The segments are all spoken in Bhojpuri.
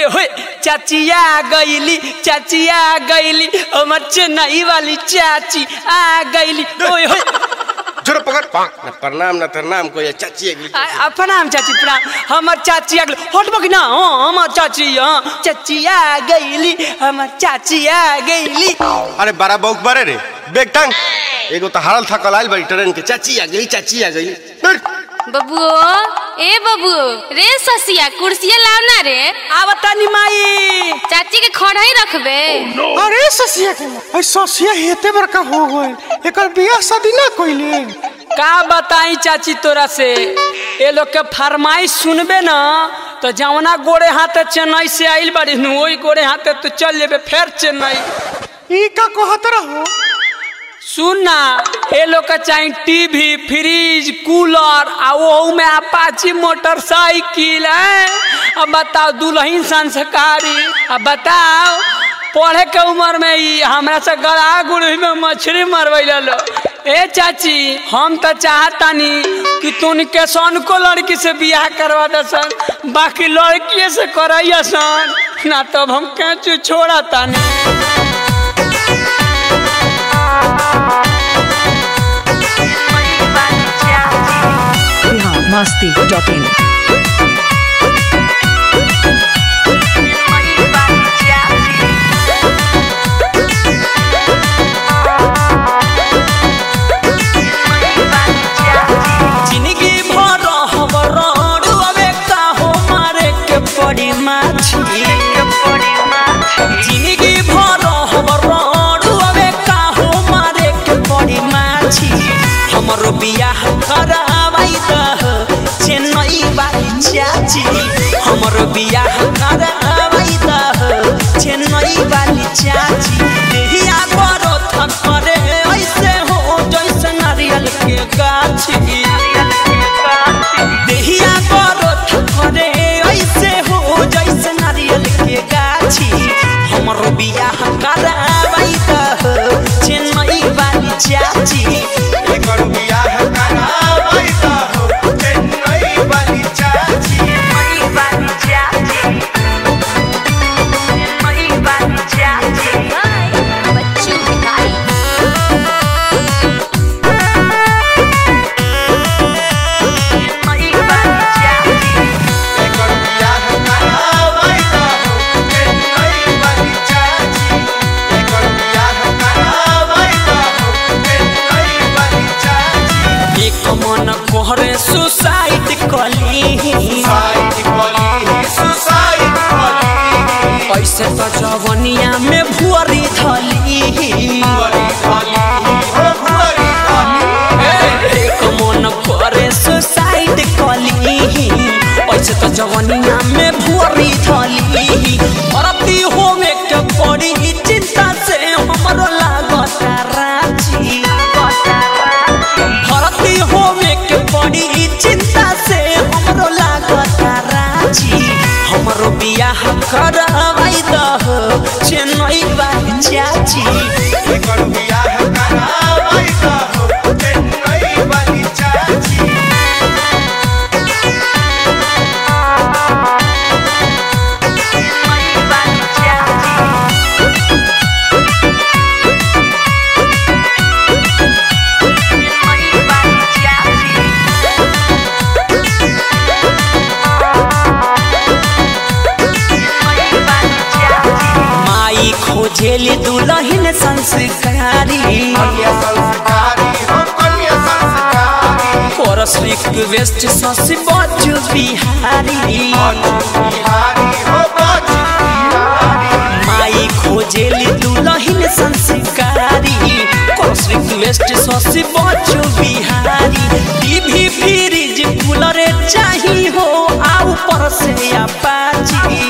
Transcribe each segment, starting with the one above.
होए चाचिया गईली चाचिया गईली हमर चेन्नई वाली चाची आ गईली ओए होए जोर पकड़ ना प्रणाम ना प्रणाम को ये चाची एक आ, आ, प्रणाम चाची प्रणाम हमर चाची आ गईली हटबो कि ना हाँ हमर चाची हाँ चाचिया गईली हमर चाचिया गईली अरे बारह बौक बारे रे बेग टांग एगो तो हारल थकल आइल बड़ी ट्रेन के चाची आ गई चाची आ गई बबुओ ए बबुओ रे ससिया कुर्सिया लाव ना रे आवता नी माई चाची के खड़ा ही रखबे अरे ससिया के अरे ससिया हेते बड़का हो गए एकर बियाह शादी ना कइले का बताई चाची तोरा से ये लोग के फरमाइश सुनबे ना तो जवना गोड़े हाथे चेन्नई से आइल बड़ी नु वही गोड़े हाथे तो चल जेबे फिर चेन्नई ई का कहत रहो सुन ना ये लोग का चाहे टीवी फ्रिज कूलर आ वो में अपाची मोटरसाइकिल है अब बताओ दुल्हन संस्कारी अब बताओ पढ़े के उम्र में ही हमरा से गड़ा गुड़ी में मछली मरवैल लो ए चाची हम तो चाहतानी कि तुन के सन को लड़की से बियाह करवा दसन बाकी लड़किए से करैया सन ना तब हम कैचू छोड़ा तानी biharmasti.in जिंदगी भर हमर अबे का हो मारे के पड़ी माछी जिंदगी भर हमर अबे का हो मारे के पड़ी माछी हमर बियाह करावाई दह चेन्नई वाली चाची हमर बियाह करावाई दह चेन्नई वाली चाची देहिया बड़ो थकरे ऐसे हो जैसे नारियल के गाछी देहिया बड़ो थकरे ऐसे हो जैसे नारियल के गाछी हमर बियाह करावाई दह चेन्नई वाली चाची एकर बियाह करावाई दा हो चेन्नई वाली चाची बच्चू भिखारी एकर बियाह करावाई दा हो चेन्नई वाली चाची एकर बियाह करावाई दा हो चेन्नई वाली चाची एक मन कोहरे सुसाइड कली साइड वाली सुसाइड वाली ऐसे तो जवनिया में भुअरी धली वाली वाली हो वाली वाली एक मन करे सुसाइड कली ऐसे तो जवनिया में भुअरी धली भरती होवे के पड़ी चिंता से हमरो लागत राजी भरती होवे के पड़ी चिंता से हमरो लागत राजी हमरो बियाह करवाई दह चेन्नई वाली चाची एकर बियाह करावाई दा हो चेन्नई वाली चाची माई खोजेली दुल्हन संस्कारी कन्या संस्कारी हो कन्या संस्कारी कोरस रिक्वेस्ट ससी बच्चू बिहारी बिहारी हो बाज बिहारी माई खोजेली दुल्हन संस्कारी chorus request Sasi Bachchu Bihari TV fridge cooler चाही हो आ ऊपर से अपाची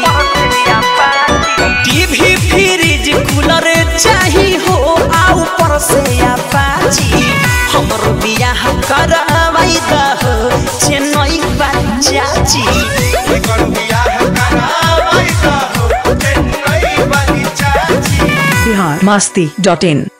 टीवी फ्रिज कूलर चाही हो आ ऊपर से अपाची हमर बियाह करवाई दह चेन्नई वाली चाची एकर बियाह करावाई दा हो चेन्नई वाली चाची biharmasti.in